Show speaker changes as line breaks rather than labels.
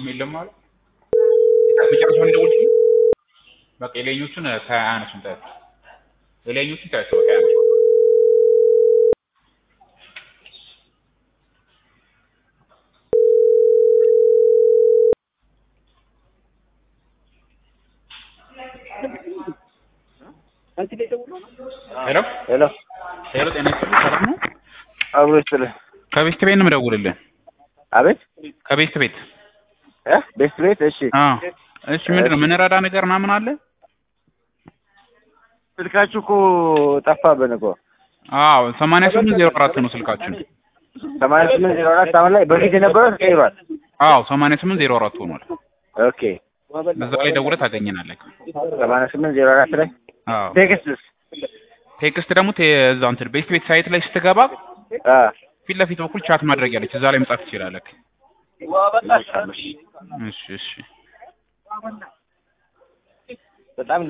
ምንም የለም ማለት መጨረሻውን ደውልልኝ። በቃ የላይኞቹን ከአያነሱም ታያቸው የላይኞቹን ታያቸው በቃ አያነሱም። ሄሎ
ሄሎ
ሄሎ፣ ጤና ይስጥልኝ። ሰላም ነው?
አብሮ ይስጥልህ።
ከቤስት ቤት ነው የምደውልልህ።
አቤት
ከቤስት ቤት።
እ ቤስት ቤት እሺ።
አዎ። እሺ፣ ምንድን ነው የምንረዳ ነገር ምናምን አለ?
ስልካችሁ እኮ ጠፋብን እኮ
አዎ፣ ሰማንያ ስምንት ዜሮ አራት ነው ስልካችን።
ሰማንያ ስምንት ዜሮ አራት አሁን ላይ በፊት የነበረው ተቀይሯል።
አዎ፣ ሰማንያ ስምንት ዜሮ አራት ሆኗል።
ኦኬ
በዛ ላይ ደውለህ ታገኘናለህ።
ሰማንያ ስምንት ዜሮ አራት ላይ
አዎ።
ቴክስትስ
ቴክስት ደግሞ ቴ- እዛ እንትን ቤስት ቤት ሳይት ላይ ስትገባ
አ
ፊት ለፊት በኩል ቻት ማድረግ ያለች እዛ ላይ መጻፍ ትችላለህ። እሺ፣ እሺ።
በጣም